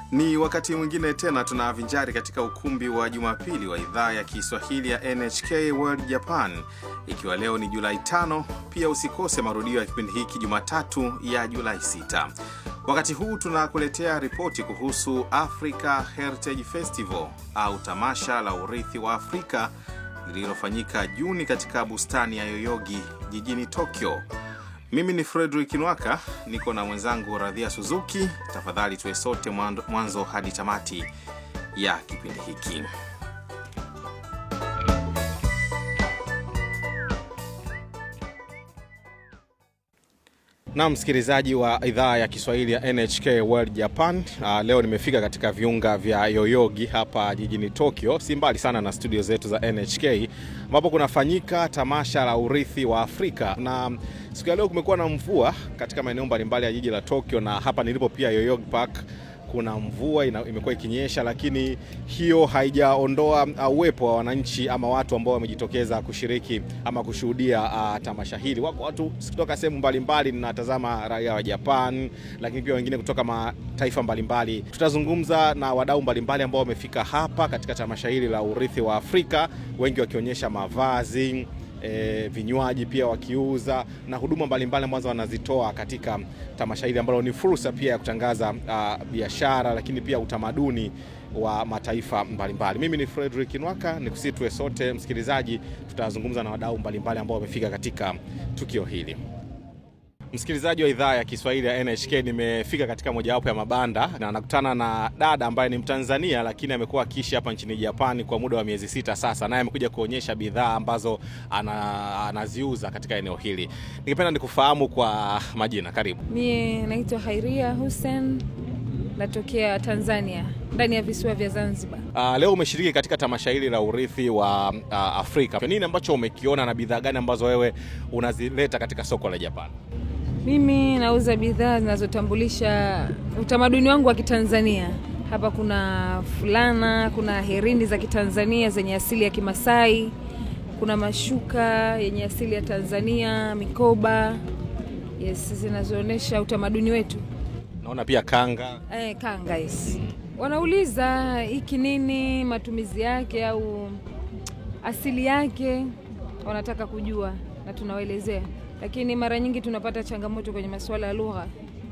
Ni wakati mwingine tena tunavinjari katika ukumbi wa Jumapili wa idhaa ya Kiswahili ya NHK World Japan, ikiwa leo ni Julai tano. Pia usikose marudio ya kipindi hiki Jumatatu ya Julai sita. Wakati huu tunakuletea ripoti kuhusu Africa Heritage Festival au tamasha la urithi wa Afrika lililofanyika Juni katika bustani ya Yoyogi jijini Tokyo. Mimi ni Frederick Nwaka, niko na mwenzangu Radhia Suzuki. Tafadhali tuwe sote mwanzo hadi tamati ya kipindi hiki. Na msikilizaji wa idhaa ya Kiswahili ya NHK World Japan. Uh, leo nimefika katika viunga vya Yoyogi hapa jijini Tokyo, si mbali sana na studio zetu za NHK ambapo kunafanyika tamasha la urithi wa Afrika, na siku ya leo kumekuwa na mvua katika maeneo mbalimbali ya jiji la Tokyo, na hapa nilipo pia Yoyogi Park kuna mvua imekuwa ikinyesha, lakini hiyo haijaondoa uwepo wa wananchi ama watu ambao wamejitokeza kushiriki ama kushuhudia uh, tamasha hili. Wako watu kutoka sehemu mbalimbali, ninatazama raia wa Japan, lakini pia wengine kutoka mataifa mbalimbali. Tutazungumza na wadau mbalimbali ambao wamefika hapa katika tamasha hili la urithi wa Afrika, wengi wakionyesha mavazi E, vinywaji pia wakiuza na huduma mbalimbali ambazo wanazitoa katika tamasha hili ambalo ni fursa pia ya kutangaza uh, biashara lakini pia utamaduni wa mataifa mbalimbali. Mimi ni Frederick Nwaka, nikusii tuwe sote msikilizaji, tutazungumza na wadau mbalimbali ambao wamefika katika tukio hili. Msikilizaji wa idhaa ya Kiswahili ya NHK, nimefika katika mojawapo ya mabanda na nakutana na dada ambaye ni Mtanzania lakini amekuwa akiishi hapa nchini Japani kwa muda wa miezi sita sasa, naye amekuja kuonyesha bidhaa ambazo ana, anaziuza katika eneo hili. Ningependa nikufahamu kwa majina. Karibu. Mie naitwa Hairia Hussein, natokea Tanzania ndani ya visiwa vya Zanzibar. Uh, leo umeshiriki katika tamasha hili la urithi wa uh, Afrika. Nini ambacho umekiona na bidhaa gani ambazo wewe unazileta katika soko la Japani? Mimi nauza bidhaa zinazotambulisha utamaduni wangu wa Kitanzania. Hapa kuna fulana, kuna herini za Kitanzania zenye asili ya Kimasai, kuna mashuka yenye asili ya Tanzania, mikoba yes, zinazoonyesha utamaduni wetu. Naona pia kanga. Eh, kanga yes. Wanauliza hiki nini, matumizi yake au asili yake, wanataka kujua na tunawaelezea lakini mara nyingi tunapata changamoto kwenye masuala ya lugha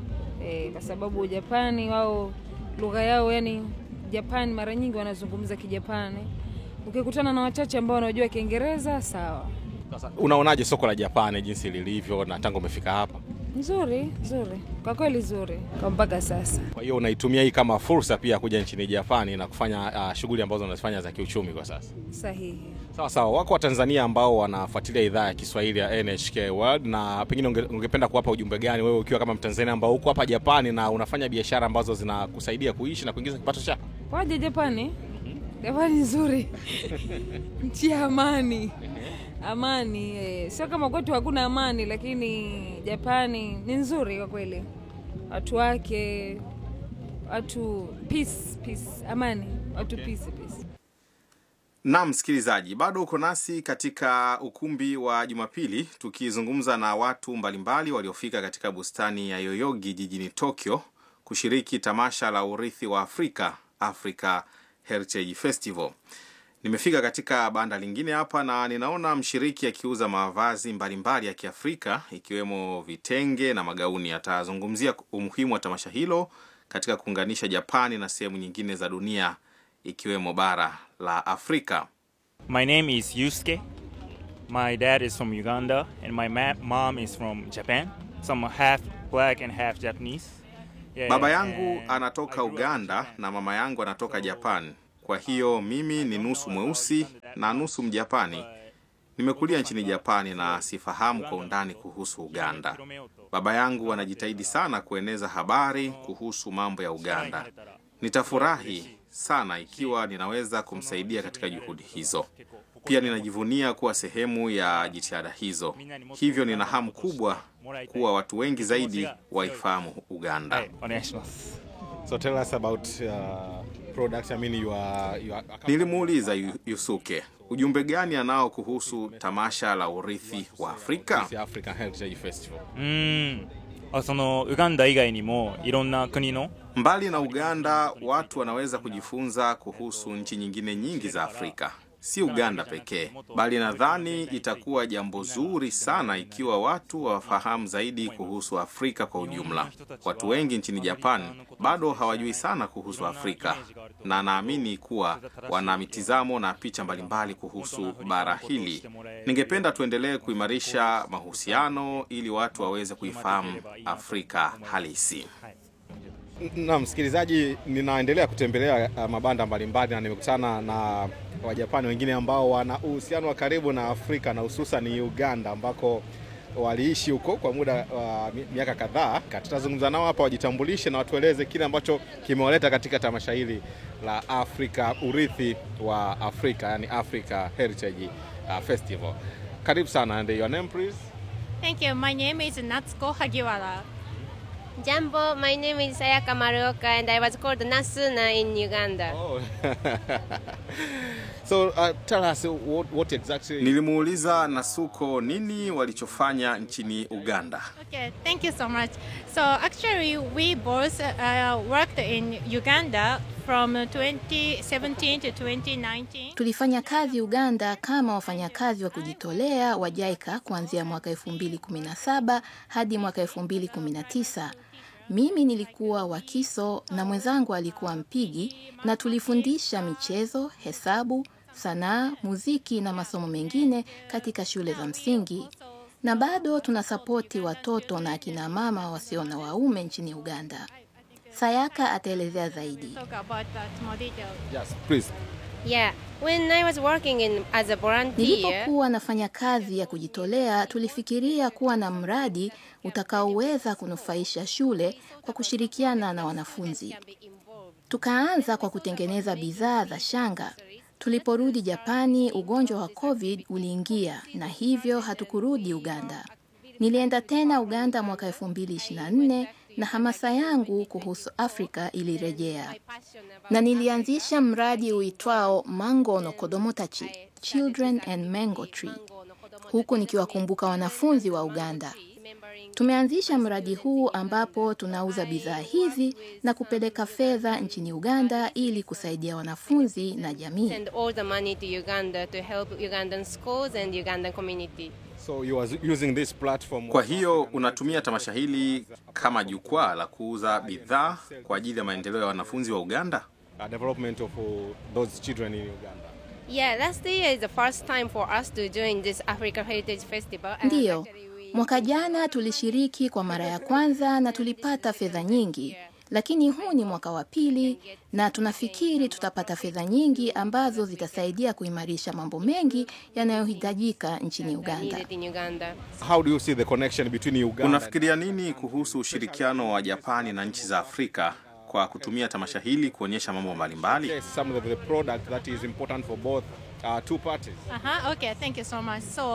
e, kwa sababu Japani wao lugha yao yani Japani mara nyingi wanazungumza Kijapani. Ukikutana na wachache ambao wanajua Kiingereza sawa. Sasa unaonaje soko la Japani jinsi lilivyo na tangu umefika hapa? Nzuri, nzuri kwa kweli, nzuri kwa mpaka sasa. Kwa hiyo unaitumia hii kama fursa pia kuja nchini Japani na kufanya uh, shughuli ambazo unazifanya za kiuchumi kwa sasa? Sahihi. Sawa sawa. Wako Watanzania ambao wanafuatilia idhaa ya Kiswahili ya NHK World, na pengine unge, ungependa kuwapa ujumbe gani wewe ukiwa kama Mtanzania ambao uko hapa Japani na unafanya biashara ambazo zinakusaidia kuishi na kuingiza kipato chako? Waje Japani. Japani nzuri nchi ya amani amani eh, sio kama kwetu hakuna amani, lakini Japani ni nzuri kwa kweli, watu wake, watu peace, peace, amani, watu Okay. peace, peace. Na msikilizaji, bado uko nasi katika ukumbi wa Jumapili tukizungumza na watu mbalimbali waliofika katika bustani ya Yoyogi jijini Tokyo kushiriki tamasha la urithi wa Afrika, Africa Heritage Festival. Nimefika katika banda lingine hapa na ninaona mshiriki akiuza mavazi mbalimbali ya Kiafrika ikiwemo vitenge na magauni. Atazungumzia umuhimu wa tamasha hilo katika kuunganisha Japani na sehemu nyingine za dunia ikiwemo bara la Afrika. My name is Yusuke. My dad is from Uganda, and my ma- mom is from Japan. So I'm half black and half Japanese. Yeah, Baba yangu and anatoka I grew up in Uganda Japan. na mama yangu anatoka Japan. Kwa hiyo mimi ni nusu mweusi na nusu Mjapani. Nimekulia nchini Japani na sifahamu kwa undani kuhusu Uganda. Baba yangu anajitahidi sana kueneza habari kuhusu mambo ya Uganda. Nitafurahi sana ikiwa ninaweza kumsaidia katika juhudi hizo. Pia ninajivunia kuwa sehemu ya jitihada hizo. Hivyo nina hamu kubwa kuwa watu wengi zaidi waifahamu Uganda. はい、お願いします。 So tell us about uh, products. I mean you are, you are... Nilimuuliza Yu- Yusuke ujumbe gani anao kuhusu tamasha la urithi wa Afrika. African Heritage Festival. うーんあそのウガンダ以外にもいろんな国の Mbali na Uganda, watu wanaweza kujifunza kuhusu nchi nyingine nyingi za Afrika, si Uganda pekee, bali nadhani itakuwa jambo zuri sana ikiwa watu wafahamu zaidi kuhusu Afrika kwa ujumla. Watu wengi nchini Japan bado hawajui sana kuhusu Afrika, na naamini kuwa wana mitizamo na picha mbalimbali kuhusu bara hili. Ningependa tuendelee kuimarisha mahusiano ili watu waweze kuifahamu Afrika halisi. Na msikilizaji, ninaendelea kutembelea uh, mabanda mbalimbali na nimekutana na Wajapani wengine ambao wana uhusiano wa karibu na Afrika na hususan Uganda ambako waliishi huko kwa muda wa uh, miaka kadhaa. Tutazungumza nao hapa, wajitambulishe na watueleze kile ambacho kimewaleta katika tamasha hili la Afrika, urithi wa Afrika, yani Africa Heritage uh, Festival. Karibu sana, and your name please? Thank you. My name is Natsuko Hagiwara. Jumbo, my name is Sayaka Maruoka and I was called Nasuna in Uganda. Oh. so uh, tell us what, what exactly... Nilimuuliza Nasuko nini walichofanya nchini Uganda. Okay, thank you so much. So actually, we both uh, worked in Uganda from 2017 to 2019. Tulifanya kazi Uganda kama wafanyakazi wa kujitolea wa JICA kuanzia mwaka 2017 hadi mwaka 2019. Mimi nilikuwa wakiso na mwenzangu alikuwa mpigi, na tulifundisha michezo, hesabu, sanaa, muziki na masomo mengine katika shule za msingi, na bado tunasapoti watoto na akina mama wasio na waume nchini Uganda. Sayaka ataelezea zaidi. Talk about that more detail. Yes, please. Yeah, when I was working in as a volunteer, Nilipokuwa nafanya kazi ya kujitolea, tulifikiria kuwa na mradi utakaoweza kunufaisha shule kwa kushirikiana na wanafunzi. Tukaanza kwa kutengeneza bidhaa za shanga. Tuliporudi Japani, ugonjwa wa COVID uliingia na hivyo hatukurudi Uganda. Nilienda tena Uganda mwaka 2024 na hamasa yangu kuhusu Afrika ilirejea na nilianzisha mradi uitwao Mango no Kodomo Tachi, Children and Mango Tree, huku nikiwakumbuka wanafunzi wa Uganda. Tumeanzisha mradi huu ambapo tunauza bidhaa hizi na kupeleka fedha nchini Uganda ili kusaidia wanafunzi na jamii. send all the money to Uganda to help Ugandan schools and Ugandan community. So you are using this platform. Kwa hiyo unatumia tamasha hili kama jukwaa la kuuza bidhaa kwa ajili ya maendeleo ya wanafunzi wa Uganda? Uh, development of uh, those children in Uganda. Yeah, last year is the first time for us to join this Africa Heritage Festival. and Ndiyo, actually we- mwaka jana tulishiriki kwa mara ya kwanza na tulipata fedha nyingi, lakini huu ni mwaka wa pili na tunafikiri tutapata fedha nyingi ambazo zitasaidia kuimarisha mambo mengi yanayohitajika nchini Uganda. needed in Uganda. How do you see the connection between Uganda? Unafikiria nini kuhusu ushirikiano wa Japani na nchi za Afrika kwa kutumia tamasha hili kuonyesha mambo mbalimbali? Yes, some of the product that is important for both uh, two parties. Uh-huh. Okay, thank you so much. So,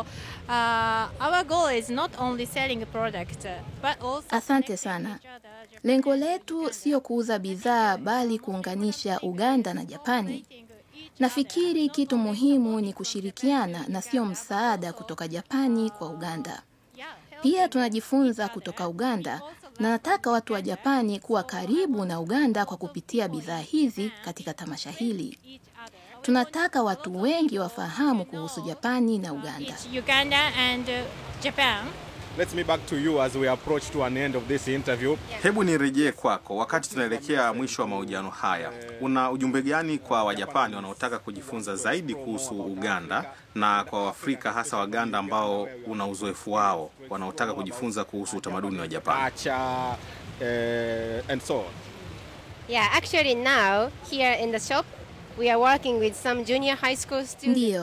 uh, our goal is not only selling a product, uh, but also Asante connecting sana. each other. Lengo letu sio kuuza bidhaa bali kuunganisha Uganda na Japani. Nafikiri kitu muhimu ni kushirikiana na sio msaada kutoka Japani kwa Uganda. Yeah, help Pia tunajifunza kutoka Uganda na nataka watu wa Japani kuwa karibu na Uganda kwa kupitia bidhaa hizi katika tamasha hili. each other. Tunataka watu wengi wafahamu kuhusu Japani na Uganda. It's Uganda and uh, Japan. Let's me back to you as we approach to an end of this interview. Hebu nirejee kwako wakati tunaelekea mwisho wa mahojiano haya. Una ujumbe gani kwa Wajapani wanaotaka kujifunza zaidi kuhusu Uganda na kwa Waafrika hasa Waganda ambao una uzoefu wao wanaotaka kujifunza kuhusu utamaduni wa Japani? Acha, eh, and so on. Yeah, actually now here in the shop we are working with some junior high school students. Ndiyo,